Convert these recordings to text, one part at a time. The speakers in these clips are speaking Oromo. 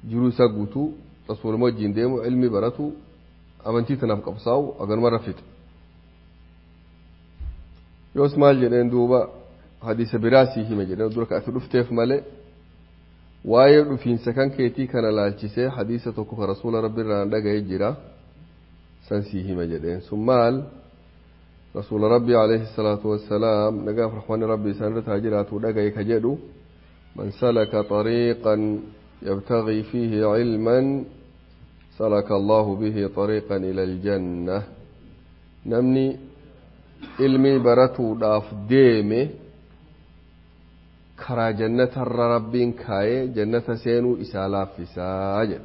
jiruu isaa guutuu rasuuluma wajjin deemu ilmi baratu amantii tanaaf qabsaa'u aganumarra fixe yoos maal jedheen duuba hadiisa biraa sii hime jedheen dura ati dhufteef malee waa'ee dhufiinsa kan keetii kana laalchisee hadiisa tokko ka rasuula rabbi irraa dhaga'ee jira san sii hime jedheen sun maal rasuula rabbi alayhi salaatu wassalaam nagaaf rahmanni rabbi isaan irra taajiraatu dhaga'e ka jedhu man salaka طريقا يبتغي فيه علما سلك الله به طريقا إلى الجنة نمني علمي برتو داف ديمي كرا جنة ربين كاي جنة سينو إسالا في ساجد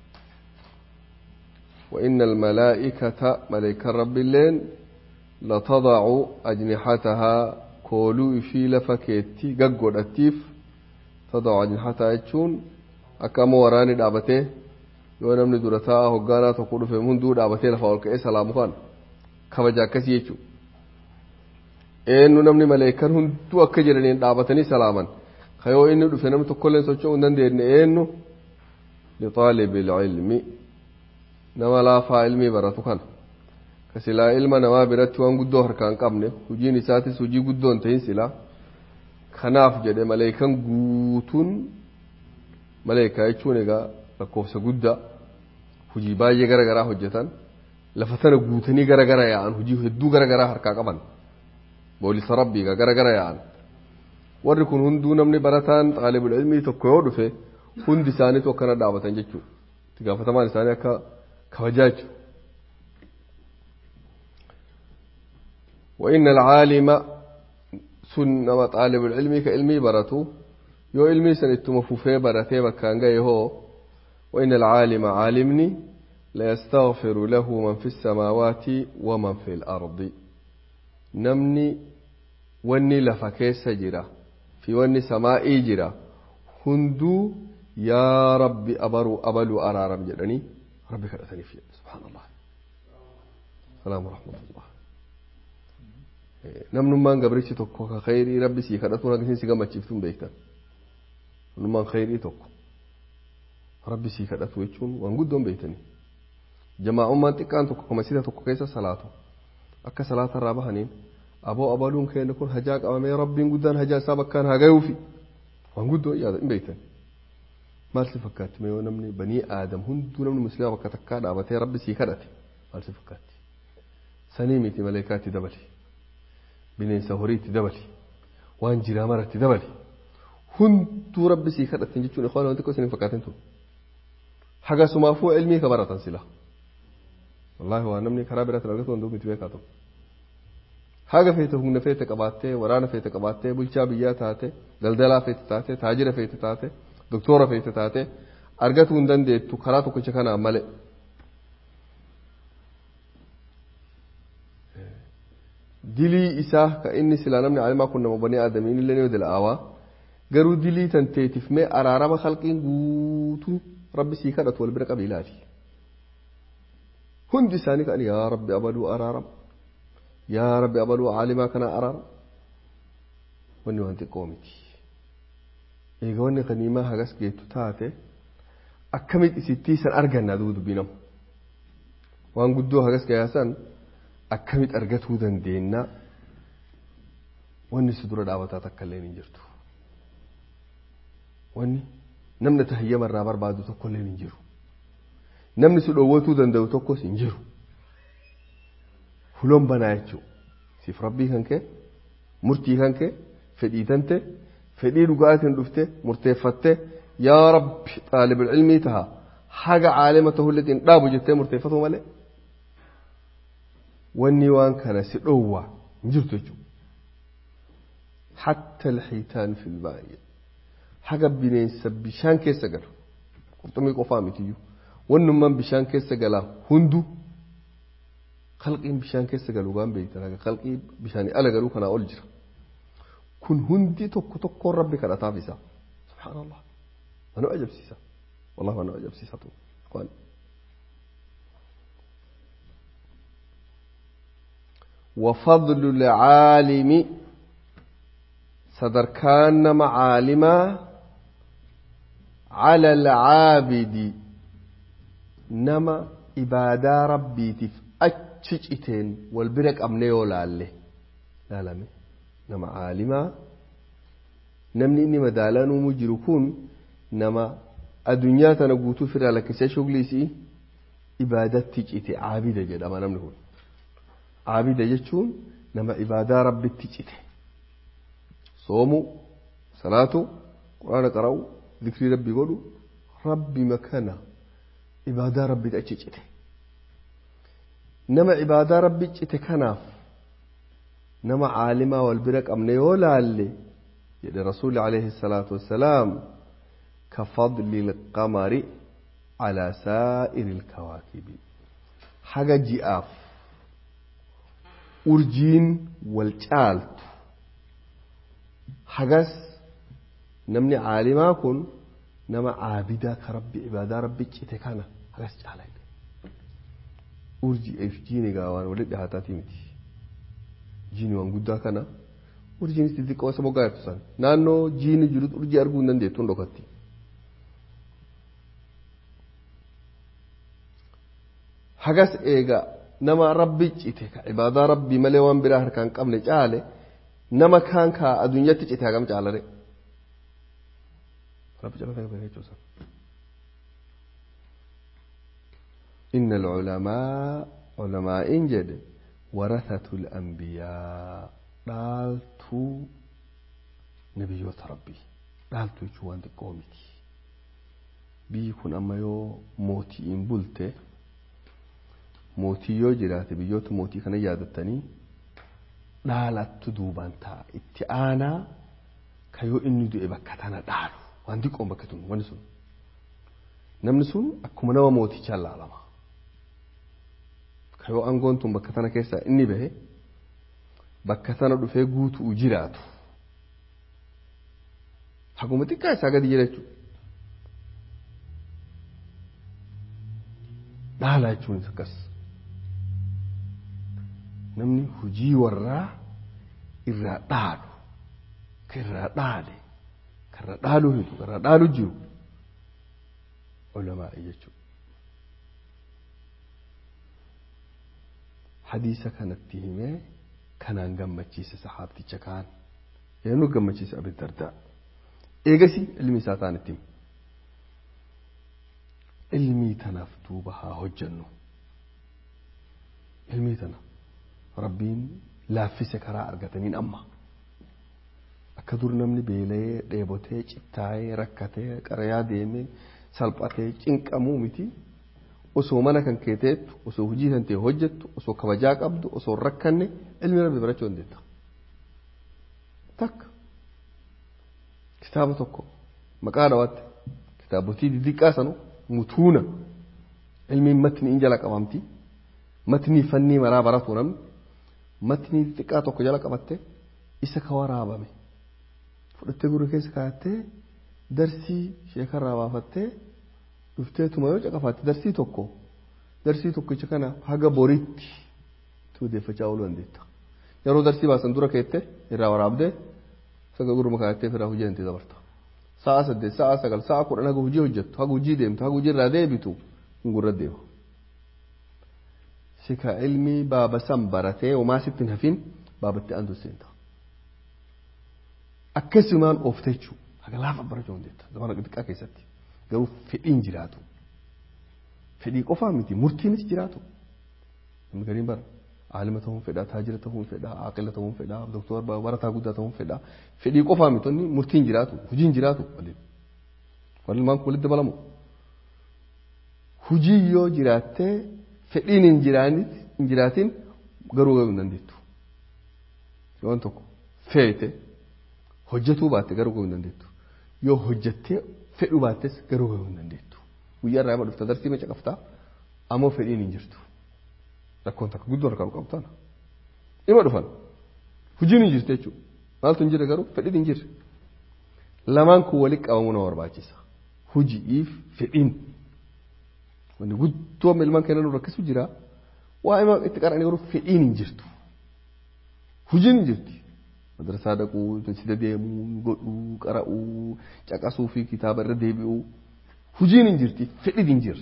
وإن الملائكة ملائكة رب اللين لتضع أجنحتها كولو في لفكيتي ققود التيف تضع أجنحتها يتشون أكام وراني دابته yoo namni dura ta'a hoggaanaa tokko dhufe hunduu dhaabatee lafa ol ka'ee salaamu kan kabaja akkasii jechuudha. Eenyu namni maleekan hunduu akka jedhaniin dhaabatanii salaaman ka yoo inni dhufe namni tokkollee socho'uu hin dandeenye eenyu lixaalibil ilmi nama laafaa ilmii baratu kana ka silaa ilma namaa biratti waan guddoo harkaan qabne hojiin isaatis hojii guddoo hin ta'in silaa kanaaf jedhe maleekan guutuun maleekaa jechuun egaa lakkoofsa guddaa hojii baay'ee garagaraa hojjetan lafa tana guutanii garagara yaa'an hojii hedduu garagaraa harkaa qaban boolisa rabbiiga garagara yaa'an warri kun hunduu namni barataan xaalibul ilmii tokko yoo dhufe hundi isaaniitu akkana dhaabatan jechuudha itti gaafatamaan isaanii akka kabajaa jechuudha. وإن العالم سنة طالب العلم كعلمي برتو يو علمي سنتم فوفي برتي مكان جاي هو وإن العالم عالمني ليستغفر له من في السماوات ومن في الأرض نمني وني لفكيس جرا في وني سمائي جرا هندو يا ربي أبرو أبلو أرارم جدني ربي كرتني فيه سبحان الله السلام ورحمة الله namnummaan gabrichi tokko ka khayrii rabbi sii kadhatuun akkasiin si gammachiiftuun beektan namnummaan khayrii tokko rabbi sii kadhatu jechuun waan guddoon beektanii jamaa'ummaan xiqqaan tokko ka masjida tokko keessa salaatu akka salaata irraa bahaniin aboo abaluun keenya kun hajaa qabamee rabbiin guddaan hajaa isaa bakkaan haa gayuufi waan guddoo yaada hin beektan maal si fakkaatti yoo namni banii aadam hunduu namni musliima bakka takkaa dhaabatee rabbi sii kadhate maal si fakkaatti sanii miti maleekaatti dabali bineensa horiitti dabali waan jiraa maratti dabali hunduu rabbi sii kadhatin jechuun ikhwaan wanti xiqqoo isin fakkaatin tun hagasumaafuu ilmii ka baratan sila wallaahi waa namni karaa biraatiin argatu wanti miti beekaa ta'u haga feete humna feete qabaattee waraana feete qabaattee bulchaa biyyaa taate daldalaa feete taate taajira feete taate doktora feete taate argatuu hin dandeettu karaa tokkicha kanaan malee. dilii isaa ka inni silaa namni alimaa kun nama banii aadamiin illee ni dila'aawaa garuu dilii tan teetiif mee araarama halqiin guutuu rabbi sii kadhatu wal bira qabiilaati hundi isaanii kan yaa rabbi abaluu araaram yaa rabbi abaluu aalimaa kana araaram wanni waan xiqqoo miti eega wanni kaniimaa hagas geettu taate akkamit isittii san arganna duu dubbii namu waan guddoo hagas gayaasan akkamit argatuu dandeenya wanni si dura dhaabataa takka illee hin jirtu wanni namni tahiyyama irraa barbaadu tokko illee hin jiru namni si dhoowwatuu danda'u tokkos hin jiru huloon banaa jechuu siif rabbii kan kee murtii kan kee fedhii tante fedhii dhugaatiin dhufte murteeffatte yaa rabbi xaalibul ilmii taha haga caalima tahulletiin dhaabu jettee murteeffatu malee wanni waan kana si dhowwa hin jirtu jechuudha. Hatta alxiitaan fil baay'ee haga bineensa bishaan keessa galu qurxummii qofaa mitiyyuu wannummaan bishaan keessa galaa hundu qalqiin bishaan keessa galu waan beektan haga qalqii bishaanii ala galuu kanaa ol jira. Kun hundi tokko tokkoon rabbi kadhataaf isaa. Subhaanallah. Mana ajabsiisa. Wallahi mana ajabsiisa tu. وفضل العالم صدركان معالما على العابد نما إبادة ربي تف أتشجتين والبرك أمني ولا له لا لا نما عالما نمني إني مدالان مجركون نما الدنيا تنقوتو في لك شغلي سي إبادة تجئتي عابدة جدا ما نمنه عابدة جتشون نما إبادة ربي تجئتي صوموا صلاة قرآن قرأوا ذكر ربي قولوا ربي مكانه عبادة ربي تجئتي نما عبادة ربي تجئتي كناف نما عالمة والبرك أمني ولا اللي يدي رسول عليه الصلاة والسلام كفضل القمر على سائر الكواكب حاجة جئاف أرجين والجالت حاجة نمني عالما كن نما عابدا كربي عبادة ربي جئت كان حاجة جعل أرجي أفجيني قاوان ولد هاتاتي متي جيني وان قدا كان أرجين استذيق واسمو قاية تسان نانو جيني جلد أرجي أرقون نندي تندوكتي hagas eega nama rabbi cite ka ibaadaa rabbii malee waan biraa harkaan qabne caale nama kaan kaa addunyaatti cite hagam caalare rabbi calate qabne jechuusa إن العلماء علماء جد ورثة الأنبياء دالتو نبيوت ربي دالتو يجوان قومتي بيكون أما يو موتي إن بلته mootii yoo jiraate biyyoota mootii kana yaadattanii dhaalattu duubaan ta'a itti aanaa ka yoo inni du'e bakka tana dhaalu waan xiqqoon bakka tun wani sun namni sun akkuma nama mootichaan laalama ka yoo aangoon tun bakka tana keessaa inni bahe bakka tana dhufee guutuu jiraatu haguma xiqqaa isaa gadi jira jechuudha dhaala jechuunis akkas namni hujii warraa irraa dhaalu ka irraa dhaale ka irraa dhaaluu hidu ka irraa dhaalu jiru ulamaa'i jechuudha. Hadiisa kanatti himee kanaan gammachiise sahaabticha kaan yennuu gammachiise abin dardaa eegasi ilmi isaa taanitti hime. ilmii tanaaf duuba haa hojjannu ilmii tana rabbiin laaffise karaa argataniin amma akka dur namni beela'ee dheebotee cittaayee rakkatee qarayaa deemee salphatee cinqamuu miti osoo mana kan keeteettu osoo hojii kan ta'e hojjettu osoo kabajaa qabdu osoo rakkanne ilmi rabbi barachuu dandeetta takka kitaaba tokko maqaa dhawaatti kitaabotii diddiqqaa sanuu mutuuna ilmiin matni in jala qabamti matni fannii maraa baratu namni matni xiqqaa tokko jala qabatte isa ka waraabame fudhattee gurra keessa kaayattee darsii sheekarraa baafattee dhufteetuma yoo caqafaatte darsii tokko darsii tokkicha kana haga boritti tuudeeffachaa ooluu dandeetta yeroo darsii baasan dura keette irraa waraabdee saga gurma kaayattee firaa hojii dantee dabarta. sa'a saddeet sa'a sagal sa'a kudhan haga hojii hojjettu haga hojii deemtu haga hojii irraa deebitu hin gurra deema. Sika ilmi baaba san baratee homaa sitti hin hafin baabatti aantu seenta. Akkasumaan oofte jechuudha. Haga laafa barachuu dandeetta. Zamana xixiqqaa keessatti. Garuu fedhiin jiraatu. Fedhii qofaa miti murtiinis jiraatu. Namni gariin bara. Aalima ta'uun fedhaa, taajira ta'uun fedhaa, aqila ta'uun fedhaa, doktora barataa guddaa ta'uun fedhaa. Fedhii qofaa miti inni murtiin jiraatu, hojiin jiraatu waliin. Waliin maan walitti dabalamu. Hujii yoo jiraattee fedhiin hin hin jiraatin garuu gahuu hin dandeettu. Yoon tokko feete hojjetuu baatte garuu gahuu hin dandeettu. Yoo hojjettee fedhuu baattes garuu gahuu hin dandeettu. Guyyaa irraa ima dhufta darsii maca qabtaa ammoo fedhiin hin jirtu. rakkoon takka guddoo harkaa qabtaan ima dhufan hojiin hin jirtu jechuudha maaltu hin jirre garuu fedhiin hin jirre lamaan kun walitti qabamuu nama barbaachisa hojiif fedhiin wanni guddoo ilmaan keenya nu rakkisu jira waa ima itti qara'anii garuu fedhiin hin jirtu hojiin hin jirti madrasaa dhaquu sida deemuu godhuu qara'uu caqasuu fi kitaaba irra deebi'uu hujiin hin jirti fedhii hin jirre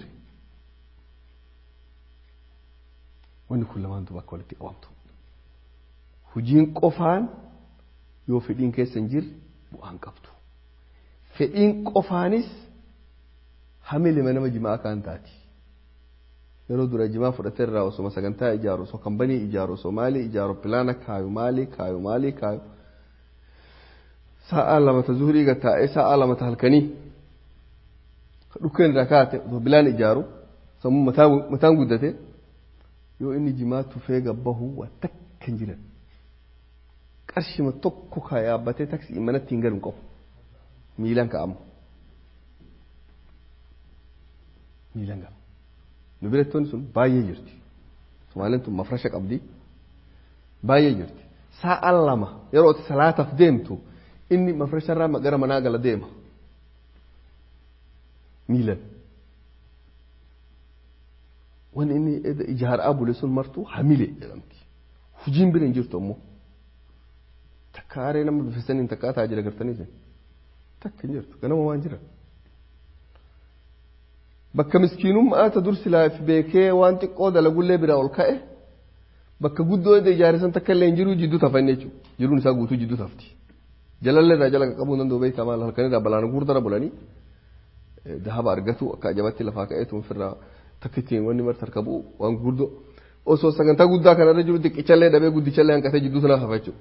wanni kun lamaan duuba akka walitti qabamtu hujiin qofaan yoo fedhiin keessa hin jirre bu'aan qabdu fedhiin qofaanis hamilima nama jimaa kaan taati yeroo dura jimaa fudhatee irraa osoma sagantaa ijaaru osoo kambanii ijaaru osoo maalii ijaaru pilaana kaayu maalii kaayu maalii kaayu sa'a lamata zuhurii gattaa'ee sa'a lamata halkanii dhukkeen irraa kaate osoo pilaana ijaaru sammuu mataan guddate yoo inni jimaa tufee gabbahu waa takka hin jiran qarshima tokko kaa yaabbatee taksii manatti hin galu qabu miilaan ka'amu miilaan ka'amu nu birattoonni sun baay'ee jirti somaaliin tun mafrasha qabdi baay'ee jirti sa'a lama yeroo ati salaataaf deemtu inni mafrasharraa gara manaa gala deema miilan wanni inni ijaaraa bule sun martuu hamile jedhamti hujiin bira hin jirtu ammoo takka aaree nama bifisaniin takka taajila gartanii takka hin jirtu ganama waan jiran bakka miskiinummaata dursi laaf beekee waan xiqqoo dalagullee biraa ol ka'e bakka guddoo edda ijaarisan takka illee hin jiru jidduu tafan jechuudha jiruun isaa guutuu jidduu tafti jalallee irraa jala qabuu danda'u beektaa maal halkan irraa balaan guurdara bulanii dahaba argatu akka ajabatti lafaa ka'eetu ofirraa takka ittiin wanni marti harka bu'u waan guddoo osoo sagantaa guddaa kanarra jiru xiqqichallee dhabee guddichallee hanqatee jidduu sana hafa jechuudha.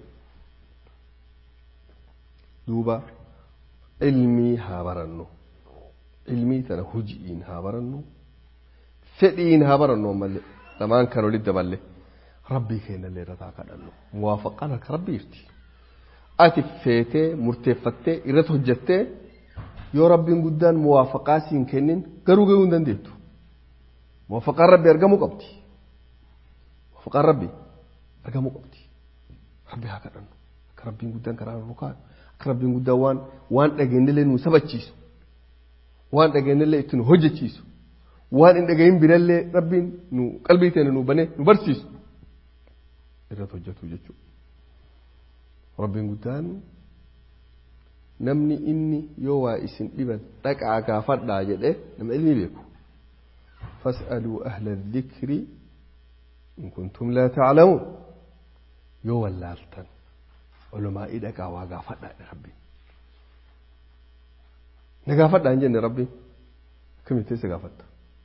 duuba ilmii haa barannu ilmii tana hujiin haa barannu fedhiin haa barannu ammallee lamaan kan walitti daballe rabbii keenyallee irra taa kadhannu muwaafaqaan harka rabbii jirti ati feetee murteeffattee irratti hojjattee yoo rabbiin guddaan muwaafaqaa siin kennin garuu gahuu hin dandeettu muwaafaqaan rabbii argamuu qabdi muwaafaqaan rabbii argamuu qabdi rabbii haa kadhannu akka rabbiin guddaan karaa nu kaa'u akka rabbiin guddaan waan waan dhageenyallee nu sabachiisu waan dhageenyallee itti nu hojjechiisu waan hin dhagahin birallee rabbiin nu qalbii teenya nu banee nu barsiisu irratti hojjetu jechuudha. Rabbiin guddaan namni inni yoo waa isin dhiban dhaqaa gaafadhaa jedhee nama ilmi beeku. فاسألوا أهل الذكر إن كنتم لا تعلمون يو واللالتن علماء إدك وقافدنا ربي نقافدنا إن ربي كم يتسى قافدنا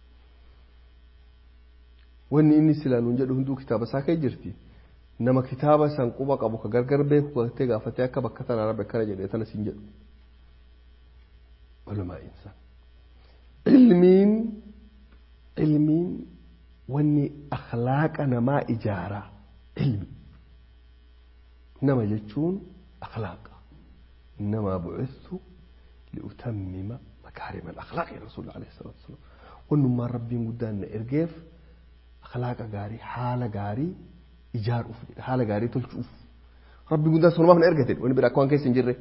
wanni inni silaa nuun jedhu hunduu kitaaba isaa kee jirti nama kitaaba san quba qabu ka gargar beeku gattee gaafatee akka bakka tanaa rabbi akkana jedhee tana siin jedhu walumaa insan ilmiin ilmiin wanni akhlaaqa namaa ijaaraa ilmi nama jechuun akhlaaqa innamaa bu'ithu liutammima makaarima alakhlaaqi rasuul alayhi salaatu wasalaam wannummaan rabbiin guddaan na ergeef akhlaaqa gaarii haala gaarii ijaaruuf haala gaarii tolchuuf rabbi guddaan sanumaaf na ergate wani bira akka waan keessa hin jirre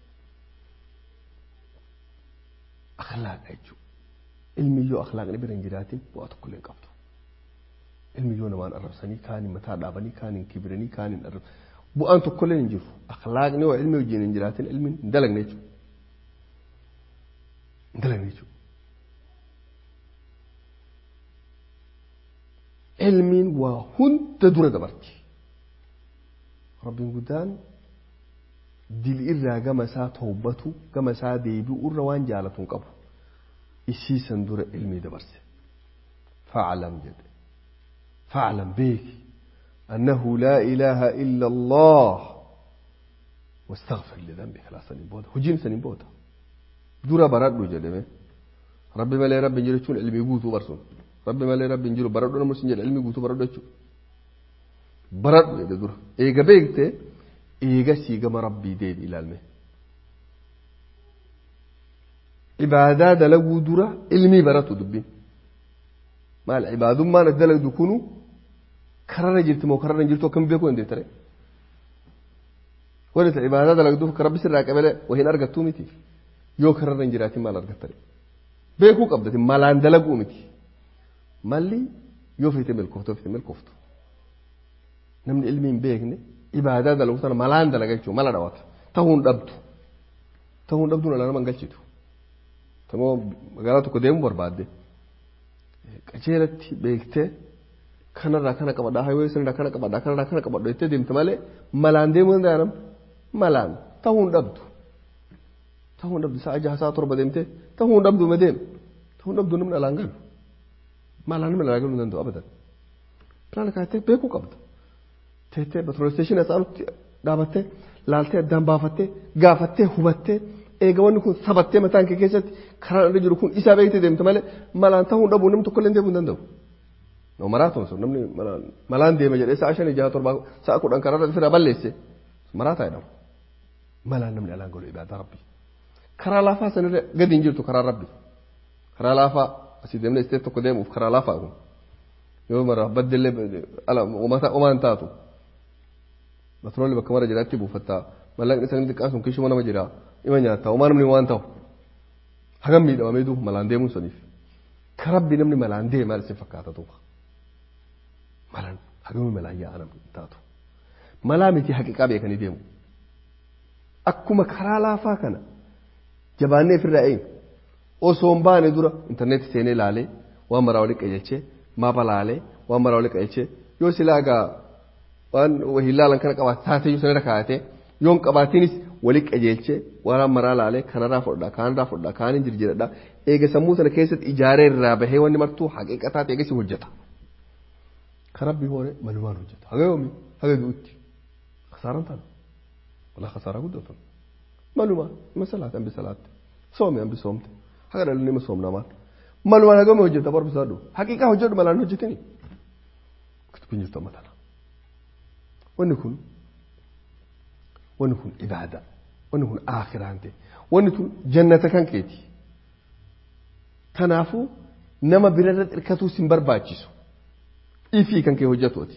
akhlaaqa jechuudha ilmi yoo akhlaaqni bira hin jiraatin bu'aa tokko illee qabdu ilmi yoo namaan arrabsanii kaan mataa dhaabanii kaan hin kibiranii kaan hin arrab bu'aan tokko illee hin jiru akhlaaqni yoo ilmi wajjin hin jiraatin ilmi hin dalagne jechuudha hin dalagne jechuudha ilmiin waa hunda dura dabarti rabbiin guddaan dil irraa gama isaa tawbatu gama isaa deebi'u irra waan jaalatu hin qabu isiisan dura ilmii dabarse faclam jedhe faclam beeki annahu laa ilaaha illa allah واستغفر لذنبك لا سنين بودا هجين سنين بودا دورا برادو جدمه ربي مالي ربي جلتون علمي قوتو برسون rabbi malee rabbi hin jiru baradhu namni sin jedha ilmi guutuu baradhu jechuudha baradhu jedhe dura eega beekte eega sii gama rabbii deebi ilaalme ibaadaa dalaguu dura ilmii baratu dubbiin maal ibaadummaan as dalagdu kunu kararra jirti moo kararra hin jirtu akkam beekuu hin deettare wanti ibaadaa dalagduuf ka rabbi sirraa qabelee wahiin argattuu miti yoo kararra hin jiraatin maal argattare beekuu qabdati malaan dalaguu miti malli yoo feete milkooftu feete milkooftu namni ilmi hin beekne ibaadaa dalagu sana malaan dalaga jechuudha mala dhawata ta'uun dhabdu ta'uun dhabduun ala nama hin galchitu tamoo magaalaa tokko deemuu barbaadde qajeelatti beektee kanarraa kana qabadhaa haywee sanarraa kana qabadhaa kanarraa kana qabadhu jettee deemte malee malaan deemuu danda'a nam malaan ta'uu hin dhabdu ta'uu hin dhabdu sa'a jaha sa'a torba deemtee ta'uu hin dhabdu ma deem ta'uu hin dhabdu namni alaan galu malaan namni alaan galuu hin danda'u abadan pilaana kaattee beekuu qabda teettee petrol isteeshinii asaanutti dhaabattee laaltee addaan baafattee gaafattee hubattee eega wanni kun sabattee mataan kee keessatti karaan irra jiru kun isaa beektee deemte malee malaan ta'uu hin dhabu namni tokko illee deemuu hin danda'u. No maraatoon sun namni malaan deema jedhee sa'a shanii jaha torbaa sa'a kudhan karaa irra firaa balleesse maraataa jedhama. Malaan namni alaan galu ibaadaa rabbi. Karaa laafaa sanirra gadi hin jirtu karaa rabbi. Karaa laafaa asii deemnee isteet tokko deemuuf karaa laafaa kun. Yoo mara baddellee omaan taatu. Patroolli bakka mara jiraatti buufattaa. Mallaqni isaanii xiqqaan sun kishuma nama jira. Ima nyaattaa. Omaa namni waan ta'u. Hagam miidhamamee duuba malaan deemuun saniif. Karabbi namni malaan deema maal isin fakkaata duuba. Malaan hagami malaan yaa'a namni taatu. Malaa miti haqiqaa beekanii deemu. Akkuma karaa laafaa kana jabaannee ofirraa eenyu. Osoo hin baane dura intarneetii seenee laalee waan maraa walitti qajeelchee maapa laalee waan maraa walitti qajeelchee yoo silaa egaa waan waliin laalan kana qabaate taateyyuu sanarra kaa'atee yoon qabaatinis walitti qajeelchee waan maraa laalee kanarraa fudhadhaa kaanirraa fudhadhaa kaaniin jirjiradhaa eega sammuu sana keessatti ijaaree irraa bahee wanni martuu haqiiqataa ta'e eegasi hojjeta. Karabbi hoore malumaan hojjeta. Haga yoomi haga du'utti. Kasaaraan taana. Walaa kasaaraa guddatu. Malumaan ima salaate hambi salaatte. Soome hambi soomte. Haga dhalli nima soomnaa maal. Malumaan hagami hojjeta barbisaadhu. Haqiiqaa hojjedhu malaan hojjetini. Kitubbiin jirtu amma tana. Wanni kun wanni kun ibaada. Wanni kun aakiraan ta'e. Wanni kun jannata kan keeti. Kanaafuu nama birarra xirkatuu sin barbaachisu. Ifii kan kee hojjetuuti.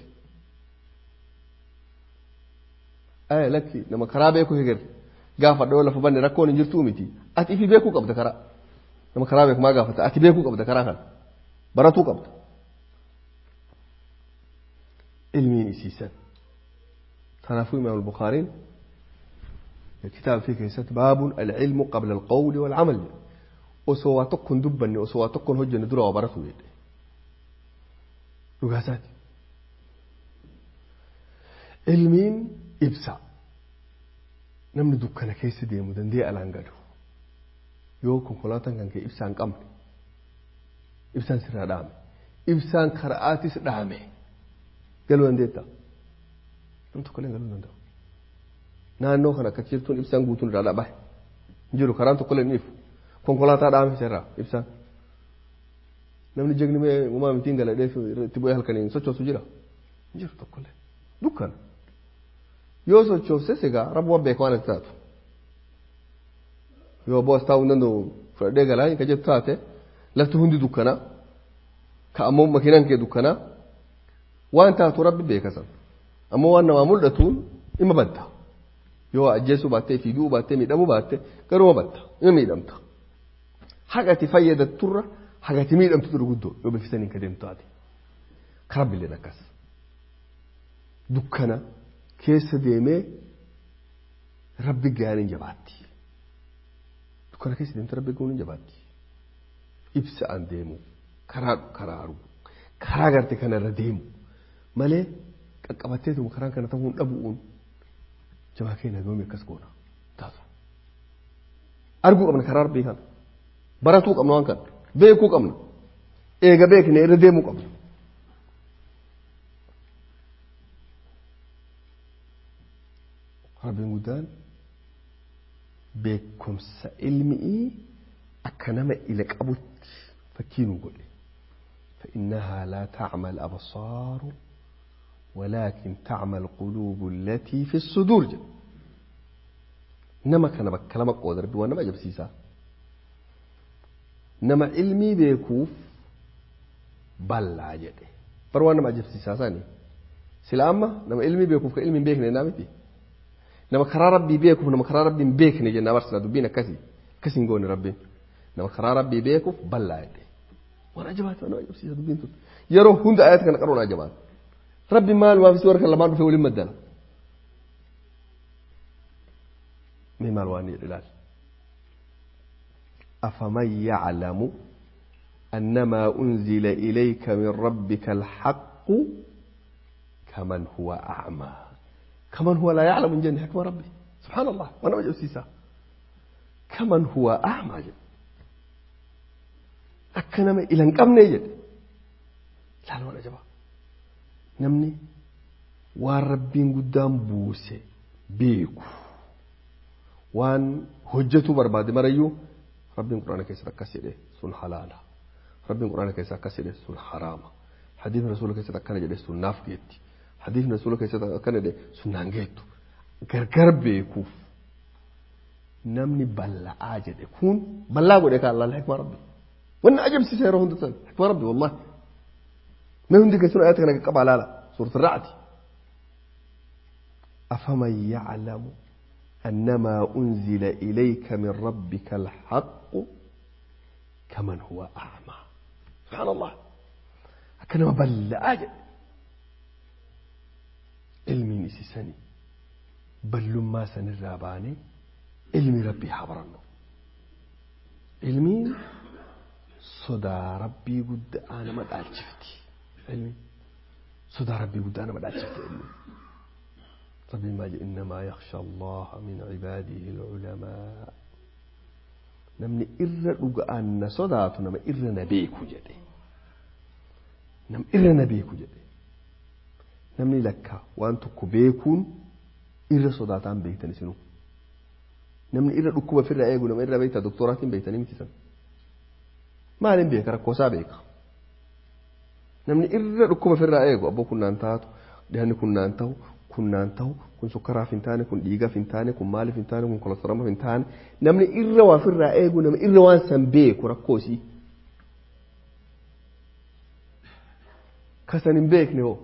Ayya lakki nama karaa beeku heger gaafa dhoo lafa banne rakkoon hin jirtuu miti. Ati ifii beekuu qabda karaa. Nama karaa beeku maa gaafata ati beekuu qabda karaa kana. Baratuu qabda. Ilmiin isiisan. Kanaafuu Imaam Bukaariin kitaaba fi keessatti baabun al-ilmu qabla al-qawli wal-amal jedha. osoo waa tokko hin dubbanne osoo waa tokko hin hojjenne dura waa baratu jedhe dhugaasaati ilmiin ibsa namni dukkana keessa deemu dandee alaan galu yoo konkolaataan kan kee ibsaan qabne ibsaan sirraa dhaame ibsaan karaatis dhaame galuu dandeetta nam tokko illee galuu danda'u naannoo kana akka jirtuun ibsaan guutuun irraa dhaabaa hin jiru karaan tokko illee ni ifu konkolaataa dhaame irraa ibsaan namni jegni mee uumaa mitiin galadhee itti bu'ee halkaniin sochoosu jira hin jiru tokkollee dukkana yoo sochoofses egaa rabbi waan beekaa waan itti taatu yoo aboo as taa'uu hin danda'u fudhadhee galaa ka jettu taate lafti hundi dukkanaa ka ammoo makiinaan kee dukkanaa waan taatu rabbi beekasan ammoo waan namaa mul'atuun ima badda yoo ajjeesuu baattee fi du'uu baattee miidhamuu baatte garuma badda ima miidhamta haqati fayyadatturra haqati miidhamtu ture guddoo yoo beeksisaniin ka deemtu taate karabbilleen akkas dukkana keessa deemee rabbi gaariin jabaatti dukkana keessa deemte rabbi gaariin jabaatti ibsa an deemu karaa karaa argu karaa garte kanarra deemu malee qaqqabatteetuma karaan kana ta'uu hin dhabu'uun jabaa keenya goomi akkas goona taatu arguu qabna karaa rabbii kana baratuu qabna waan kana beekuu qabna eega beekne irra deemuu qabna rabbiin guddaan beekumsa ilmi'ii akka nama ila qabutti fakkii nu godhe فإنها لا تعمى الأبصار ولكن تعمى القلوب التي في الصدور جل. نما كان بكلمة قدر بوانا ما جب سيسا نما علمي بيكوف بلا جده بروانا ما جب سيسا ساني سلامة نما علمي بيكوف كعلمي بيكنا نامتي nama karaa rabbii beekuuf nama karaa rabbii hin beekne jennaa barsiisa dubbiin akkasii akkasii hin goone rabbiin nama karaa rabbii beekuuf bal'aa jedhe waan ajabaatu nama ajabsiisa dubbiin tun yeroo hunda ayata kana qaruun ajabaatu rabbi maal waafisi warra kan lamaan dhufee waliin maddala mee maal waan jedhe ilaali أفمن يعلم أنما أنزل إليك من ربك الحق كمن هو أعمى كمن هو لا يعلم من جنة حكم ربي سبحان الله وأنا وجه سيسا كمن هو أعمى جد أكنما إلى انقمني جد لا لا ولا جبا نمني وربين قدام بوسي بيكو وان هجته برباد مريو ربين قرآن كيسا كسيده سن حلالا ربين قرآن كيسا كسيده سن حراما حديث رسول كيسا كان جده سن ناف جيتي حديث رسول كيسا كان جده سن نانجيتو غرغر بيكوف namni balla'aa jedhe kun ballaa godhe ka Allah hikma rabbi wannan ajabsiisa yeroo hunda san hikma rabbi wallahi mee hundi keessan ayata kana qaba laala suurat ar-ra'd afaman ya'lamu annama unzila ilayka min rabbika al-haqq kaman huwa a'ma subhanallah akkanama balla'aa jedhe ilmiin isisani ballummaa sanirraa baanee ilmi rabbii haa barannu ilmiin sodaa rabbii guddaa nama dhaalchifti ilmi sodaa rabbii guddaa nama dhaalchifti ilmi rabbiin maal jedhe innamaa yakhsha allaha min cibaadihi alculamaa namni irra dhuga'aan na sodaatu nama irra na beeku jedhe nam irra na beeku jedhe namni lakka waan tokko beekuun irra sodaataan beektan isinuu namni irra dhukkuba ofirraa eegu nama irra beektaa doktoraatiin beektanii miti san maaliin beeka rakkoosaa beeka namni irra dhukkuba ofirraa eegu abboo kunnaan taatu dhiyaanni kunnaan ta'u kunnaan ta'u kun sukkaraaf hin taane kun dhiigaaf hin taane kun maaliif hin taane kun kolesteroolaaf hin taane namni irra waa ofirraa eegu nama irra waan san beeku rakkoosii kasan hin beekne hoo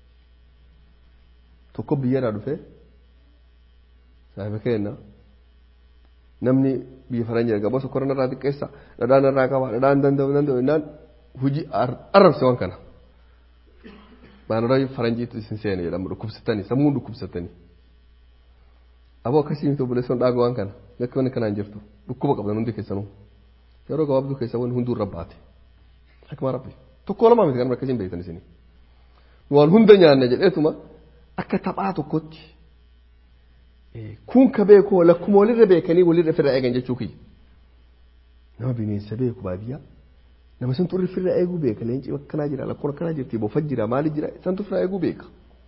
tokko biyyarraa dhufee saahiba keenna namni biyya faranjii erga bosa korona irraa xiqqeessa dhadhaan irraa qaba dhadhaan danda'u danda'u jennaan hujii arrabse waan kana maanarra faranjiitu isin seene jedhamu dhukkubsatanii sammuun dhukkubsatanii aboo akkasii miti obboleessoon dhaabe waan kana lakki wanni kanaan jirtu dhukkuba qabdan hundi keessanuu yeroo gabaabduu keessa wanni hunduu irra baate akkuma rabbi tokko lamaa miti kan akkasiin beektan isinii waan hunda nyaanna jedheetuma akka taphaa tokkotti kun ka beeku lakkuma walirra beekanii walirra firra eegan jechuu kiyya nama bineensa beeku baadiyyaa nama santu irra firra eeguu beeka leenci akkanaa jira lakkoon akkanaa jirti bofa jira maali jira santu firra eeguu beeka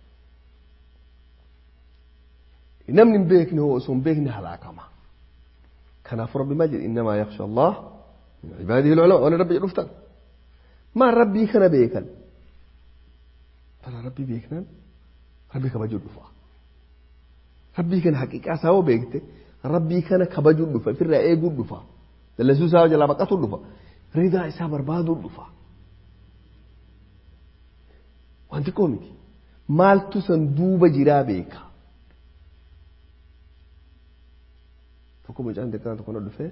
namni hin beekne hoo osoo hin beekne halaakama kanaaf rabbi maal jedhe innamaa yakhsha allah min cibaadihi lculama waan rabbi jedhuftan maan rabbii kana beekan bala rabbii beeknaan rabbi kabajuu dhufa rabbii kana haqiqaa isaa hoo beekte rabbii kana kabajuu dhufa ofirraa eeguu dhufa dallasuu isaa jalaa baqatuu dhufa ridaa isaa barbaaduu dhufa wanti koo miti maaltu san duuba jiraa beeka tokko mucaan xiqqaan tokko na dhufee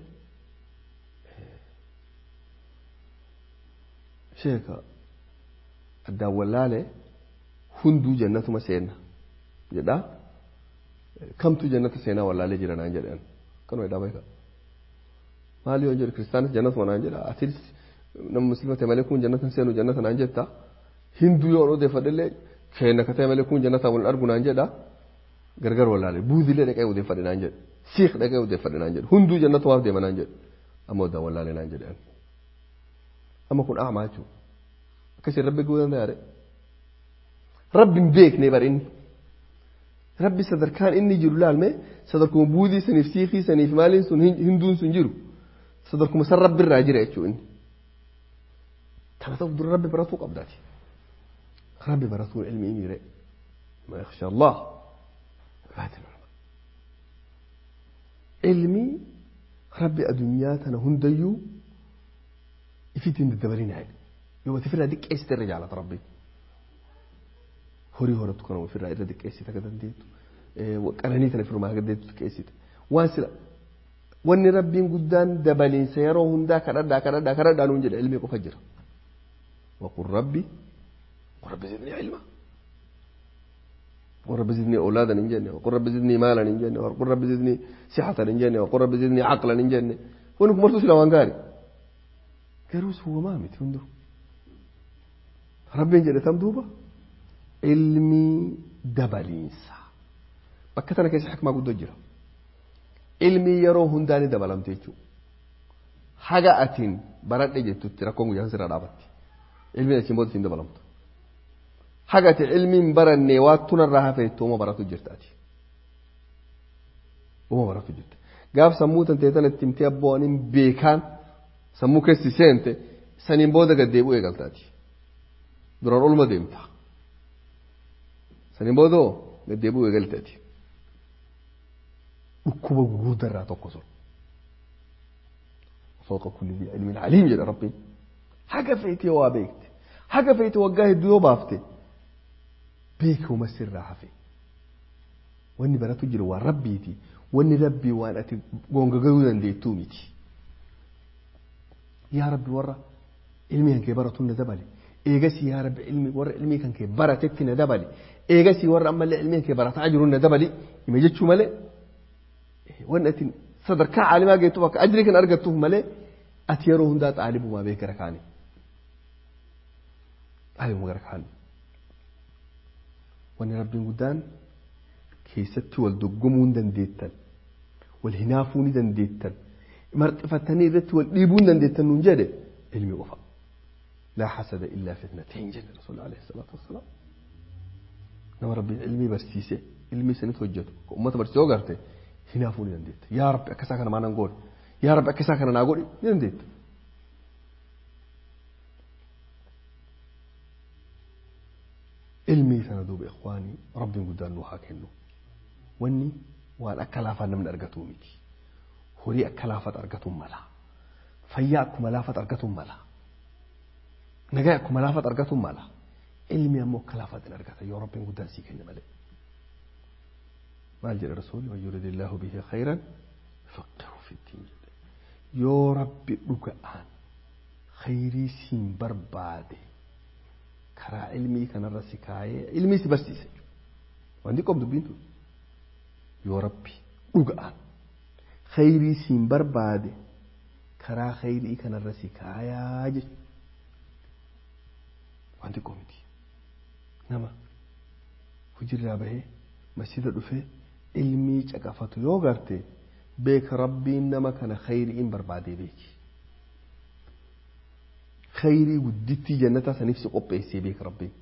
sheeka addaan wallaalee hunduu jannatuma seenna jedhaa kamtu jannata seenaa wallaalee jira naan jedhan kanuma jedhaa beeka maali yoo jedhu kiristaanis jannatuma naan jedha atis nama muslima ta'e malee kun jannata seenu jannata naan jetta hinduu yoo odeeffadhellee keenya ka ta'e malee kun jannata wal argu naan jedha gargar wallaalee buuzilee dhaqee odeeffadhe naan jedhe siik dhaqee odeeffadhe naan jedhe hunduu jannata waaf deema naan jedhe amma oddaan wallaalee naan jedhe amma kun aamaa jechuudha akkasiin rabbi guu danda'a rabbi hin beekne bar inni rabbi sadarkaan inni jiru laalme sadarkuma buudii saniif siikii saniif maaliin sun hinduun sun jiru sadarkuma san rabbi irraa jira jechuu inni kana ta'uuf dura rabbi baratuu qabdaati rabbi baratuu ilmi imiire ma yakhsha allah ilmi rabbi adunyaa tana hundayyuu ifitiin daddabarinaa jedhe yoo wati firraa diqqeessite irra jaalata rabbiin horii horattu kana ofirraa irra diqqeessite akka dandeettu qananii kana firmaa akka dandeettu diqqeessite waan sila wanni rabbiin guddaan dabaliinsa yeroo hundaa kadhadhaa kadhadhaa kadhadhaa nuun jedha ilmi qofa jira waqul rabbi rabbi zidni ilma وقل رب زدني أولادا إن جنة وقل رب زدني مالا إن جنة وقل رب زدني صحة إن جنة وقل رب زدني عقلا إن جنة wanni kun martuu sila waan gaarii garuu suuwamaa miti hunduu rabbiin jedhe tam duuba ilmii dabaliinsa bakka tana keessa hikmaa guddoo jira ilmii yeroo hundaa ni dabalamte jechuudha haga atiin baradhe jettutti rakkoon guyyaa sirraa dhaabatti ilmiin achiin booda siin dabalamtu haga ati ilmiin barannee waa tunarraa hafeettu uma baratu jirtaati uma baratu jirta gaaf sammuu tantee tan itti himtee abboonin beekaan sammuu keessi seente saniin booda gad deebi'uu eegaltaati duraan olma deemta saniin booda gad deebi'uu eegaltaati dhukkuba gurguddaa tokko sun فوق كل ذي علم عليم جل ربي حاجة فيتي وابيكت حاجة فيتي وجاه الديو بافتي بيك ومسر راح في واني بنا تجري وربيتي واني ربي وانا اتي قونغ قودا دي توميتي يا ربي ورا علمي كان كبرة ندبلي ايغسي يا رب علمي ورا علمي كان كبرة تتي ندبلي ايغسي ورا اما اللي علمي كبرة تعجرون ندبلي يما جتشو ملي وانا اتي sadarkaa caalimaa geettu bakka ajrii kan argattuuf malee ati yeroo hundaa xaalibumaa beeka rakaani xaalibuma gara kaani wanni rabbiin guddaan keessatti wal doggomuu hin dandeettan wal hinaafuu ni dandeettan marxifattanii irratti wal dhiibuu hin dandeettan nuun jedhe ilmi qofa laa hasada illaa fitnateen jedhe rasuul alayhi salaatu wassalaam nama rabbiin ilmii barsiise ilmii sanitti hojjetu ummata barsiisee garte hinaafuu ni dandeetta yaa rabbi akkasaa kana maanan goone yaa rabbi akkasaa kana naa godhi ni dandeetta ilmii sana duuba ikhwaanii rabbiin guddaan nu haa kennu wanni waan akka laafaa namni argatu miti horii akka laafat argatuun mala fayyaa akkuma laafat argatuun mala nagaa akkuma laafat argatuun mala ilmi ammoo akka laafat hin argata yoo rabbiin guddaan sii kenne malee maal jedhe rasuulli man yuridillaahu bihi khayran yufaqihu fi ddiin jedhe yoo rabbi dhuga'aan khayrii siin barbaade karaa ilmii kanarra si kaayee ilmii si barsiise wanti qoom dubbiin tun yoo rabbi dhuga'aan khayrii siin barbaade karaa khayrii kanarra si kaayaa jechu wanti qoomiti nama hujirraa bahee masjida dhufee ilmii caqafatu yoo garte beeka rabbiin nama kana khayriin barbaadee beeki khayrii guddittii jannataa saniif si qopheessee beeka rabbiin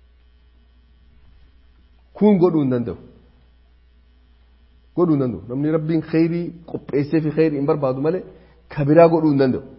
kun godhuu hin danda'u godhuu hin danda'u namni rabbiin khayrii qopheessee fi khayrii hin barbaadu malee kabiraa godhuu hin danda'u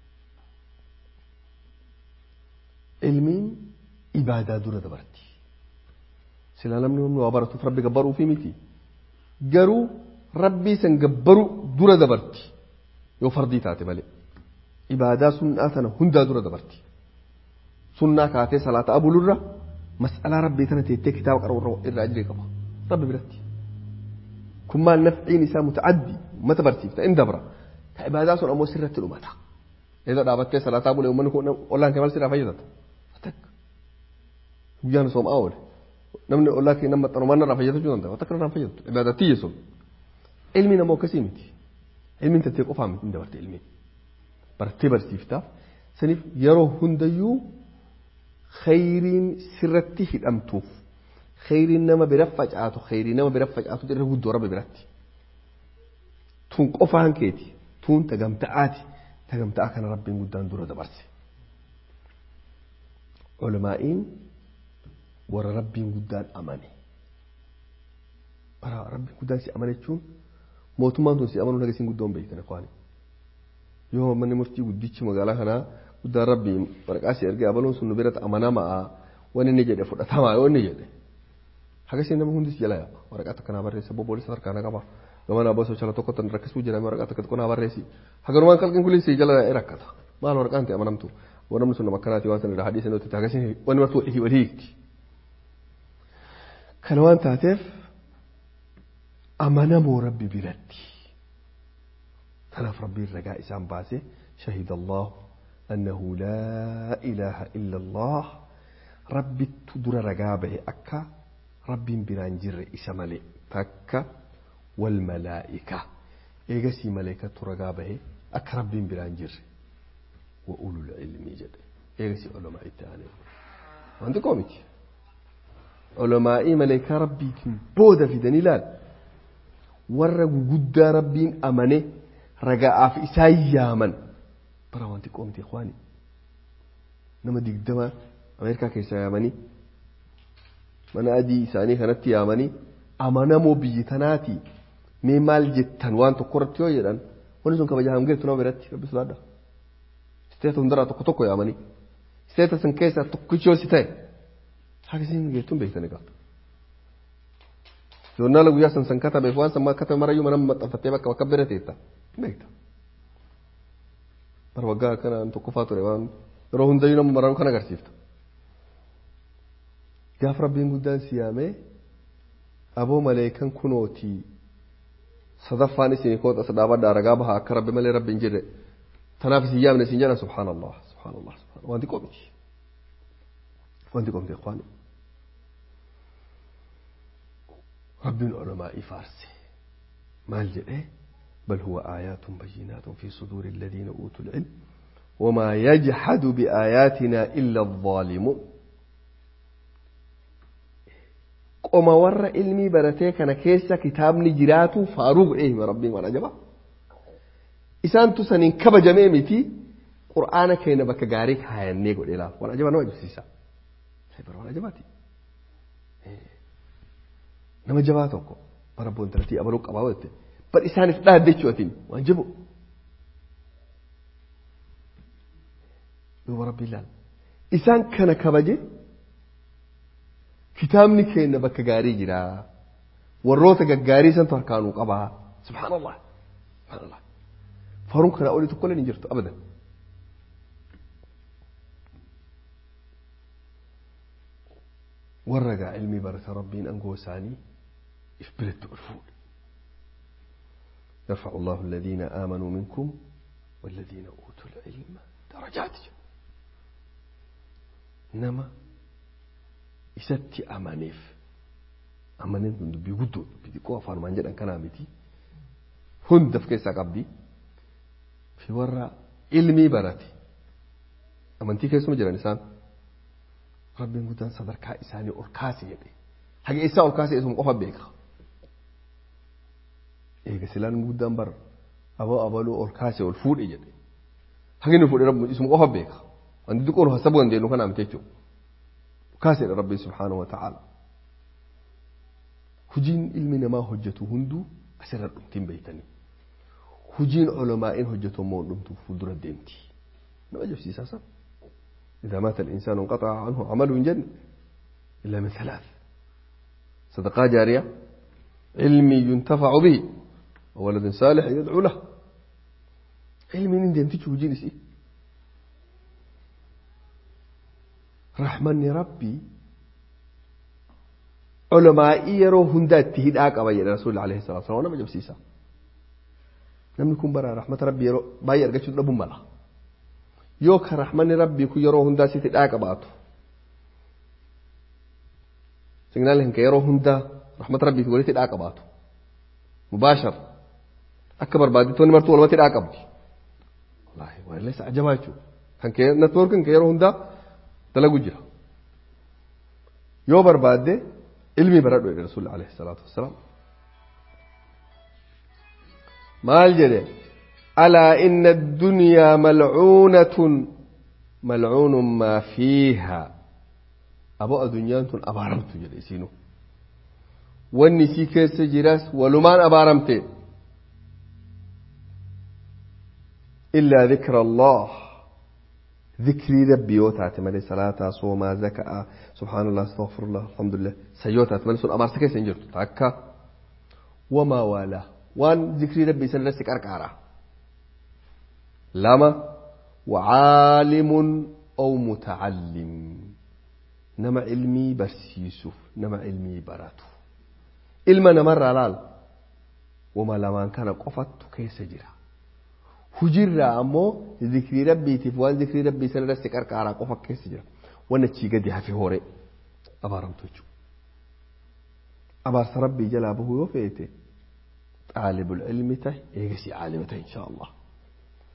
ilmiin ibaadaa dura dabarti silaa namni namni waa baratuuf rabbi gabbaruu fi miti garuu rabbii san gabbaruu dura dabarti yoo fardii taate malee ibaadaa sunnaa tana hundaa dura dabarti sunnaa kaatee salaata abulurra mas'alaa rabbii tana teettee kitaaba qara'u irraa ajree qaba rabbi biratti kun maal nafciin isaa mutacaddi ummata barsiifta in dabra ka ibaadaa sun ammoo sirratti dhumata eessa dhaabattee salaataa bulee uummanni kun ollaan kee maal sirraa fayyadata guyyaan soomaa oole namni ollaa kee nama maxxanu mana irraa fayyadachuu danda'a wata kana irraa fayyadatu ibaadattii sun ilmi namoo akkasii miti ilmiin tattee qofaa miti hin dabarte ilmiin bartee barsiiftaaf saniif yeroo hundayyuu khayriin sirratti hidhamtuuf khayriin nama bira facaatu khayrii nama bira facaatu irra guddoo rabbi biratti tun qofaan keeti tun tagamta'aati tagamta'a kana rabbiin guddaan dura dabarse ulamaa'iin warra rabbiin guddaan amane rabbiin guddaan si amane jechuun mootummaan tun si amanuu nagasiin guddoon beektan akwaani yoo manni murtii guddichi magaalaa kanaa guddaan rabbiin waraqaa si ergee abaluun sun nu biratti amanamaa wanni inni jedhe fudhatamaa yoo inni jedhe hagasiin nama hundis jala yaaba waraqaa takka naa barreessa bobboolessa harkaa na qaba gama naa bosoo chala tokko tan rakkisuu jedhame waraqaa takka tokko naa barreessi hagarumaan qalqin kulli si jala rakkata maal waraqaan ta'e amanamtu wanamni sun nama akkanaati waan san irraa hadhiisa nuti hagasiin wanni martuu walii hiikti kana waan taateef amanamoo rabbi biratti tanaaf rabbiin ragaa isaan baase shahida allahu annahu laa ilaaha illa allah rabbittu dura ragaa bahe akka rabbiin biraan jirre isa malee takka walmalaa'ika eegasii maleekattu ragaa bahe akka rabbiin biraan jirre wa ulul ilmii jedhe eegasi ulamaa itti aanee wanti qoo miti ulamaa'ii maleekaa rabbiitiin booda fidanii ilaal warra guguddaa rabbiin amane raga'aaf isaan yaaman bara wanti qoo miti ikhwaani nama digdama ameerikaa keessaa yaamanii mana adii isaanii kanatti yaamanii amanamoo biyyi tanaati mee maal jettan waan tokko irratti yoo jedhan wanni sun kabaja hamgeetu nama biratti rabbi sodaadha isteeta hundaraa tokko tokko yaamanii isteeta san keessaa tokkichi yoo si ta'e haakisiin geettuun beektanii qaba. Joornaala guyyaa san san katabeef waan san katabe marayyuu mana maxxanfattee bakka bakka bira teetta beekta. Bara waggaa akkanaan tokkoffaa ture waan yeroo hundayyuu nama maranu kan agarsiifta. Gaaf rabbiin guddaan si yaamee aboo maleekan kunootii sadaffaan isin koota sadaabadhaa ragaa baha akka rabbi malee rabbi hin jirre tanaaf isin yaamne isin jedhan subhaanallah subhaanallah subhaanallah wanti qomiti wanti qomti ikhwaani rabbiin ulamaa'ii faarse maal jedhee بل هو آيات بينات في صدور الذين أوتوا العلم وما يجحد بآياتنا إلا الظالمون qoma warra ilmii baratee kana keessa kitaabni jiraatu faaruu godhee hima rabbiin waan ajaba isaantu saniin kabajamee miti qur'aana keenya bakka gaarii kaayannee godhee laaf waan ajaba nama ajabsiisa waan ajabaati nama jabaa tokko bara boontaratti abaluu qabaa wette bar isaaniif dhaadde jechuutiin waan jabu duuba rabbii ilaala isaan kana kabaje kitaabni keenya bakka gaarii jira warroota gaggaarii santu harkaanuu qabaa subhaanallah subhaanallah faaruun kanaa olii tokko hin jirtu abadan warra gaa ilmii barata rabbiin angoo isaanii if biratti ol fuudhe يرفع الله الذين آمنوا منكم والذين أوتوا العلم درجات نما isatti amaneef amaneen kun dubbii guddoo dubbii xiqqoo afaanumaan jedhan kanaa miti hunda of keessaa qabdi fi warra ilmii barate amantii keessuma jiran isaan rabbiin guddaan sadarkaa isaanii ol kaase jedhe haga isaa ol kaase isuma qofa beeka eega silaan guddaan bar aboo abaluu ol kaase ol fuudhe jedhe haga inni fuudhe rabbi isuma qofa beeka wanti xiqqoon hasabuu dandeenyu kanaa miti jechuudha كاسر ربي سبحانه وتعالى هجين علم ما هجته هندو أسر الأمتين بيتني هجين علماء هجته مون أمتو فدر الدمتي ما جف سيساسا إذا مات الإنسان انقطع عنه عمله من جن إلا من ثلاث صدقاء جارية علمي ينتفع به وولد صالح يدعو له علمي نندم تيجي هجين سي rahmanni rabbii culamaa'ii yeroo hundaa itti hidhaa qaba jedhe rasuulli alayhi salatu wasallam nama jabsiisa namni kun bara rahmata rabbii yeroo baay'ee argachuu dhabuun mala yoo ka rahmanni rabbii kun yeroo hundaa sitti hidhaa qabaatu signaal hinka yeroo hundaa rahmata rabbii walitti hidhaa qabaatu mubaashar akka barbaaditoonni martuu walumatti hidhaa qabdi wallaahi waan illee ajabaa jechuudha kan kee networkin ka yeroo hundaa dalagu jira yoo barbaadde ilmii baradhu jedhe rasuulli alayhi salaatu wassalaam maal jedhe alaa inna addunyaa malcuunatun malcuunun maa fiiha aboo addunyaan tun abaaramtu jedhe isiinu wanni isii keessa jiras walumaan abaaramte illaa dikra allah ذكري ربي يوتات مالي صلاة صوما زكاة سبحان الله استغفر الله الحمد لله سيوتات مالي سن أمار سكي سنجرت تاكا وما والا وان ذكري ربي سنرسك أركارا لما وعالم أو متعلم نما علمي برسيسوف نما علمي براتو علما نمر علال وما لما كان قفت كيس جرا hujirraa ammoo zikrii rabbiitiif waan zikrii rabbii sana irratti qarqaaraa qofa keessa jira waan achii gadi hafe horee abaaramtu jechuudha. Abaarsa rabbii jalaa bahuu yoo feete xaalibul ilmi ta'e eegasii caalima ta'e insha Allah.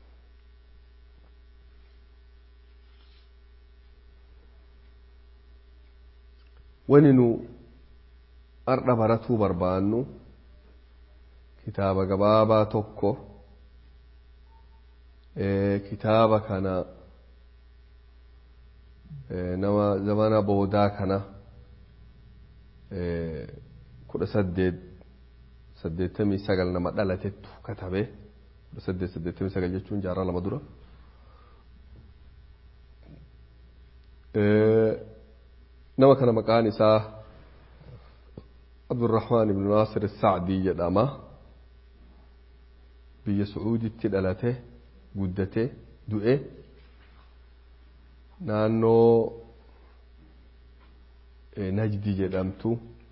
wani nu ardha baratuu barbaannu kitaaba gabaabaa tokko kitaaba kana nama zamana boodaa kana kudha saddeet saddeettamii sagal nama dhalatettu katabe kudha saddeet saddeettamii sagal jechuun jaarraa lama dura nama kana maqaan isaa abdurrahmaan ibnu naasir sacdii jedhama biyya sucuuditti dhalate guddate du'e naannoo najdi jedhamtu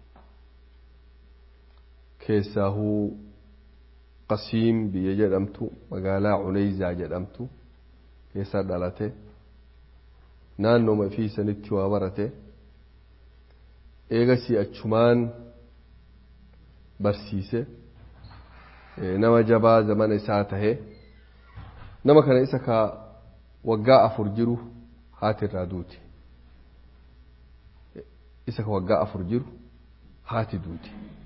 keessaahuu qasiim biyya jedhamtu magaalaa cuneyzaa jedhamtu keessa dhalate naannooma fi sanitti waa barate eegasii achumaan barsiise nama jabaa zamana isaa tahe nama kana isa ka waggaa afur jiru haati irraa duuti isa ka waggaa afur jiru haati duuti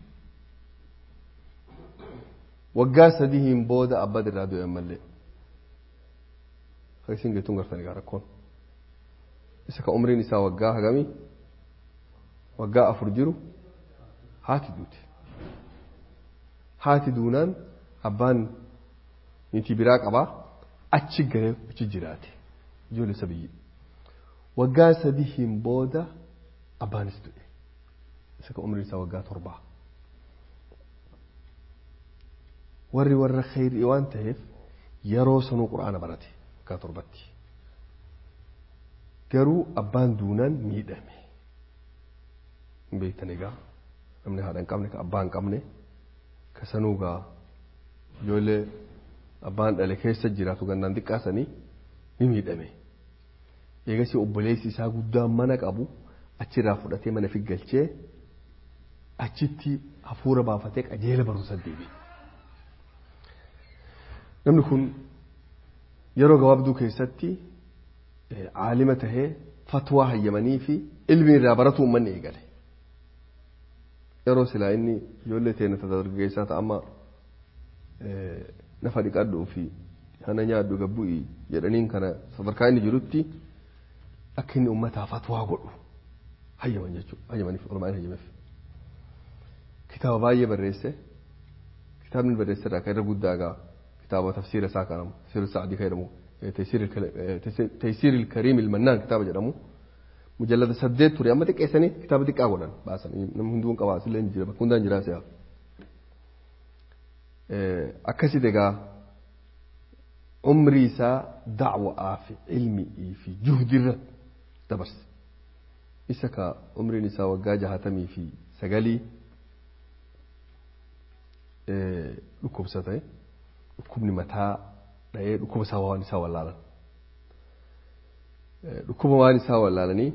waggaa sadiin booda abbaan irraa du'e ammallee akka isin geettuun gartanii gaa rakkoon isa ka umriin isaa waggaa hagamii waggaa afur jiru haati duuti haati duunaan abbaan niitii biraa qabaa achi garee achi jiraate ijoollee isa biyyi waggaa sadiin booda abbaanis du'e isa ka umriin isaa waggaa torbaa warri warra khayrii waan ta'eef yeroo sanuu quraana barate waggaa torbatti garuu abbaan duunaan miidhame hin beektan egaa namni haadha hin qabne ka abbaa hin qabne ka sanuu gaa ijoollee abbaan dhale keessa jiraatu gannaan xiqqaasanii ni miidhame eegasii obboleessi isaa guddaan mana qabu achirraa fudhatee mana fi galchee achitti hafuura baafatee qajeela barumsa deebi'e. namni kun yeroo gabaabduu keessatti caalima tahee fatwaa hayyamanii fi ilmi irraa baratu uummanni eegale yeroo silaa inni ijoollee teenya dargaggeessaa ta'amma nafa dhiqadhuu fi hana nyaadhu gabbu'i jedhaniin kana sadarkaa inni jirutti akka inni uummataa fatwaa godhu hayyaman jechuudha hayyamaniif olumaan hayyameef kitaaba baay'ee barreesse kitaabni barreesse irraa kan irra guddaa gaa كتابة تفسير ساكنم تفسير السعدي كيرمو تيسير الكل... تيسير الكريم المنان كتابة جرمو مجلد سديت توري أما تك إسني كتابة تك أولا باسن نم هندون كواس اللي نجرا بكون دان جراسيا أكسي دقا عمري سا دعوة في علمي في جهد الرد تبرس إسكا عمري نسا وقاجة هتمي في سقالي لكم ستاي dhukkubni mataa dha'ee dhukkuba isaa waan isaa wallaalan dhukkuba waan isaa wallaalanii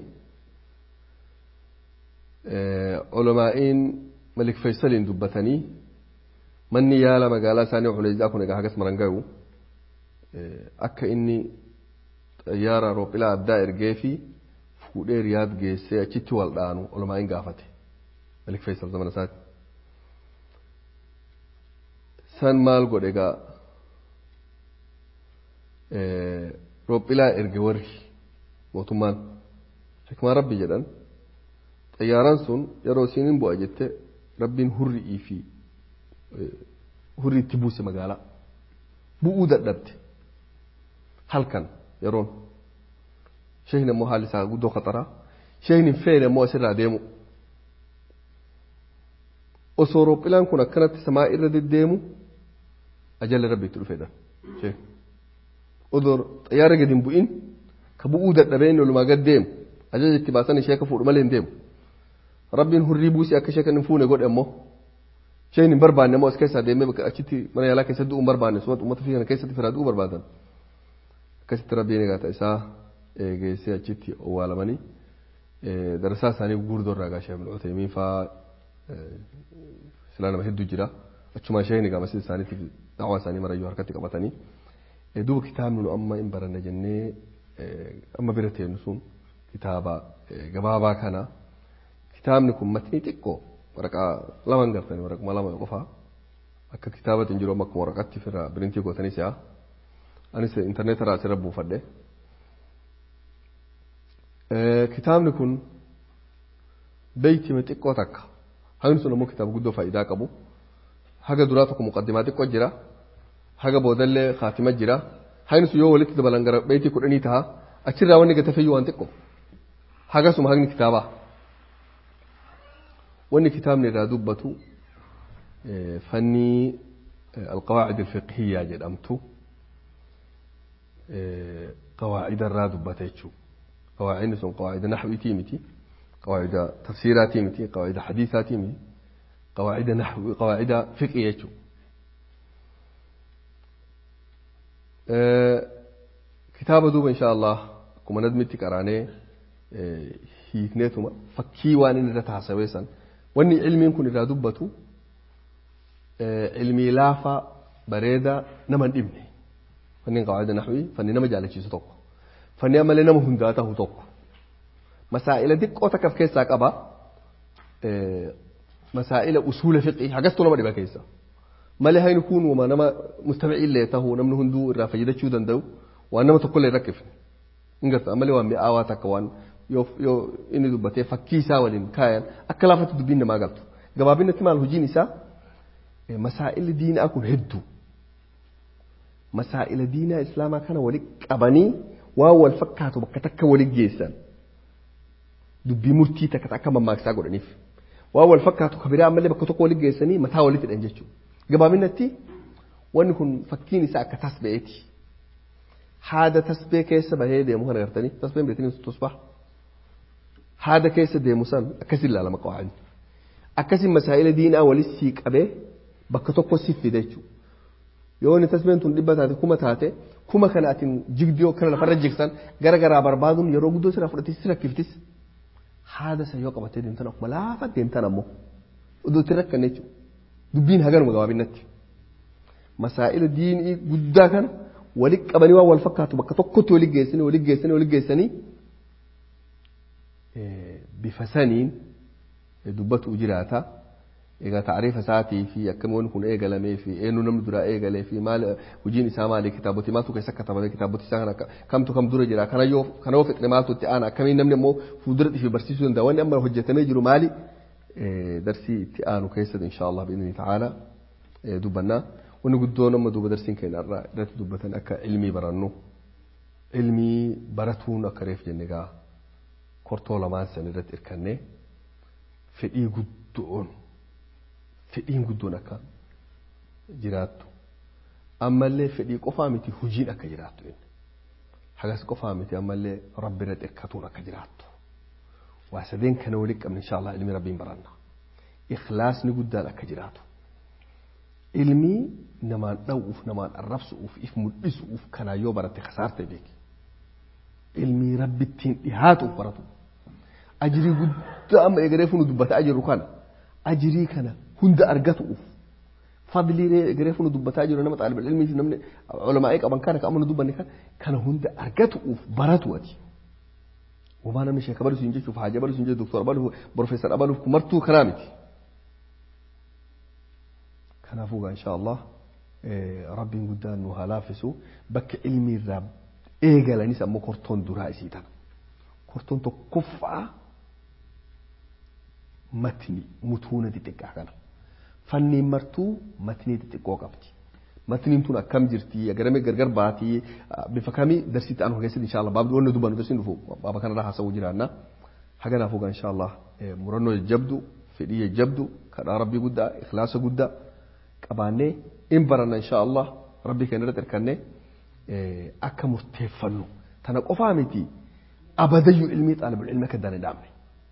olomaa'iin malik faysaliin dubbatanii manni yaala magaalaa isaanii xuleezaa kun egaa hagas maran gahu akka inni xayyaara roophilaa addaa ergee fi fuudhee riyaad geessee achitti wal dhaanu olomaa'iin gaafate malik faysal zamana isaati san maal godhe egaa roophilaa erge warri mootummaan hikmaa rabbi jedhan xayyaaraan sun yeroo isiin bu'a jette rabbiin hurri'ii fi hurri itti buuse magaalaa bu'uu dadhabde halkan yeroon sheehin immoo haalli isaa guddoo khaxaraa sheehin hin feene immoo asirraa deemu osoo roophilaan kun akkanatti samaa irra deddeemu ajalli rabbi itti dhufeedha sheehin odoo xayyaara gadi hin bu'in ka bu'uu dadhabee inni olumaa gad deemu ajaja itti baasan ishee akka fuudhu malee hin deemu rabbiin hurrii buusee akka ishee kan hin fuune godhe immoo isheen hin barbaanne immoo as keessaa deemee bakka achitti mana yaalaa keessatti du'uu hin barbaanne sumatti uummata fi kana keessatti firaa du'uu barbaadan akkasitti rabbiin egaa isaa geessee achitti owwaalamanii darasaa isaanii gurguddoo irraa gaashee ibnu Utaymiin fa'aa silaa nama hedduu jira achumaa isheen egaa masjida isaaniitiif da'awaa isaanii marayyuu harkatti qabatanii duuba kitaabni nu amma hin baranne jennee amma bira teenyu sun kitaaba gabaabaa kana kitaabni kun matnii xiqqoo waraqaa lama hin gartanii waraquma lama qofaa akka kitaabatiin jiru amma akkuma waraqatti firraa birintii gootanii si'a anis intarneetarraa asirra buufadhe. Kitaabni kun beeytima xiqqoo takka hagni sun ammoo kitaaba guddoo faayidaa qabu haga duraa tokko muqaddimaa xiqqoo jira haga boodallee khaatima jira hagni sun yoo walitti dabalan gara beeytii kudhanii ta'a achirraa wanni gata fayyuu waan xiqqoo hagasuma hagni kitaabaa wanni kitaabni irraa dubbatu fannii alqawaacid alfiqhiyyaa jedhamtu qawaacida irraa dubbata jechuudha qawaacidni sun qawaacida naxwiitii miti qawaacida tafsiiraatii miti qawaacida xadiisaatii miti qawaacida naxwi qawaacida fiqii jechuudha kitaaba duuba insha allah akkuma nadmitti qaraanee hiikneetuma fakkii waan inni irra taasawee san wanni ilmiin kun irraa dubbatu ilmii laafaa bareedaa nama hin dhibne fanni qawaacida naxwii fanni nama jaalachiisu tokko fanni ammallee nama hundaa ta'u tokko masaa'ila xiqqoo takka of keessaa qaba masaa'ila usuula fiqii hagastu nama dhiba keessa malee hayni kun wama nama mustami'illee ta'u namni hunduu irraa fayyadachuu danda'u waan nama tokkollee hin rakkifne hin garta ammallee waan mi'aawaa takka waan yoo inni dubbatee fakkii isaa waliin kaayan akka laafatti dubbiin namaa galtu gabaabinatti maal hojiin isaa masaa'illi diinaa kun hedduu masaa'ila diinaa islaamaa kana walitti qabanii waan wal fakkaatu bakka takka walitti geessan dubbii murtii takka akka mammaaksaa godhaniif waan wal fakkaatu kabiraa ammallee bakka tokko walitti geessanii mataa walitti hidhan jechuudha gabaabinatti wanni kun fakkiin isaa akka tasbe'eeti haada tasbee keessa bahee deemu kana gartanii tasbeen beekanii tusbaa haada keessa deemu san akkasin ilaalama qawaani akkasin masaa'ila diinaa walitti sii qabee bakka tokko si fide jechuudha yoo inni tasbeen tun dhibba taate kuma taate kuma kana atin jigdiyoo kana lafarra jigsan gara garaa barbaaduun yeroo guddoo sirraa fudhatee si rakkiftis haada san yoo qabattee deemtan akkuma laafa deemtan ammoo iddoo itti rakkanne jechuudha dubbiin haganuma gabaabinatti masaa'ila diinii guddaa kana walitti qabanii waan wal fakkaatu bakka tokkotti walitti geessanii walitti geessanii walitti geessanii bifa saniin dubbatu jiraata. egaa taarifa isaatii fi akkamiin kun eegalamee fi eenyu namni duraa eegalee fi maal hojiin isaa maali kitaaboti maaltu keessa katabame kitaaboti isaa kana kamtu kam dura jira kana yoo kana yoo fixne maaltu itti aana akkamiin namni immoo fuuldura fi barsiisuu danda'a wanni amma hojjetamee jiru maali darsii itti aanu keessatti inshaallah bi'inni ta'ala dubbannaa wanni guddoo nama duuba darsiin keenya irraa irratti dubbatan akka ilmii barannu ilmii baratuun akka reef jenne gaa kortoo lamaan san irratti hirkannee fedhii guddoon fedhiin guddoon akka jiraattu ammallee fedhii qofaa miti hojiin akka jiraattu inni hagas qofaa miti ammallee rabbi irra xirkatuun akka jiraattu waa sadeen kana walitti qabne inshaallah ilmi rabbiin baranna ikhlaasni guddaan akka jiraatu ilmii namaan dhawuuf namaan arrabsuuf if mul'isuuf kanaa yoo baratte kasaarte beeki ilmii rabbittiin dhihaatuuf baratu ajirii guddaa amma eegalee funu dubbataa jiru kana ajirii kana hunda argatuuf fadlii egeree funu dubbataa jiru nama xaalibal ilmii fi namni ulamaa'ee qaban kana kan amma dubbanne kana kana hunda argatuuf baratu ati wamaa namni sheeka baluuf hin jechuuf haaja baluuf hin jechuuf doktora baluuf profeesar baluuf martuu kanaa miti kanaafuu gaa insha allah rabbiin guddaan nu haa laaffisu bakka ilmi irraa eegalanis ammoo kortoon duraa isii tana kortoon tokkoffaa matni mutuuna xixiqqaa kana fanniin martuu matnii xixiqqoo qabdi matniin tun akkam jirti agarame gargar baatii bifa kamii darsiitti aanu keessatti inshallah baabdi wanni dubbannu darsiin dhufu baaba kanarraa haasawuu jiraanna haganaafuu gaa inshallah murannoo jajjabdu fedhii jajjabdu kadhaa rabbii guddaa ikhlaasa guddaa qabaannee in baranna inshallah rabbii keenya irratti hirkannee akka murteeffannu tana qofaa miti abadayyuu ilmii xaalibul ilmi akka dana dhaabne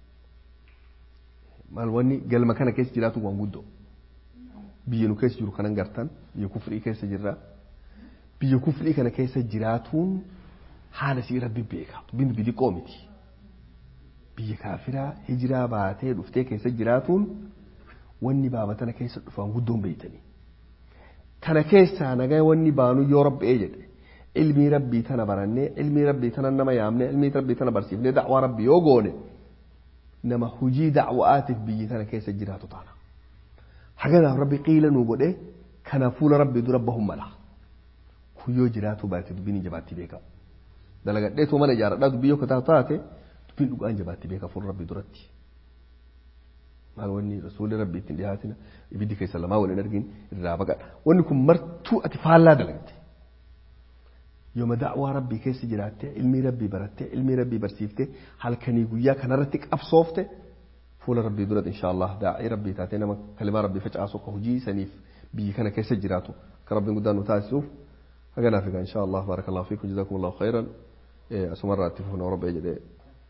maal wanni galma kana keessa jiraatu waan guddoo biyya nu keessa jiru kanan gartan biyya kufrii keessa jirra biyya kufrii kana keessa jiraatuun haala sii rabbi beeka dubbiin dubbii xiqqoo miti biyya kaafiraa hijiraa baatee dhuftee keessa jiraatuun wanni baabatana keessa dhufan guddoon beeytanii kana keessaa nagaa wanni baanu yoo rabbi'ee jedhe ilmii rabbii tana barannee ilmii rabbii tana nama yaamne ilmii rabbii tana barsiifnee da'waa rabbii yoo goone nama hujii dacwa'aatiif biyyi tana keessa jiraatu taana haganaaf rabbi qiila nuu godhe kana fuula rabbi dura bahun mala kuyyoo jiraatu baate dubbiin jabaatti beeka dalagadheetoo mana ijaaradhaa dubbii yoo kataa taate dubbiin dhugaan jabaatti beeka fuula rabbi duratti maal wanni rasuulli rabbi ittiin dhihaatina ibiddi keessa lamaa waliin argin irraa baqadha wanni kun martuu ati faallaa dalagde yooma da'waa rabbii keessa jiraatte ilmii rabbii baratte ilmii rabbii barsiifte halkanii guyyaa kanarratti qabsoofte fuula rabbii duratti insha Allah daa'ii rabbii taate nama kalimaa rabbii facaasu akka hojii saniif biyyi kana keessa jiraatu akka rabbiin guddaan nu taasisuuf haganaaf egaa insha Allah baarakallahu fiikum jazakumullahu khairan asumarraa itti fufna rabbi jedhee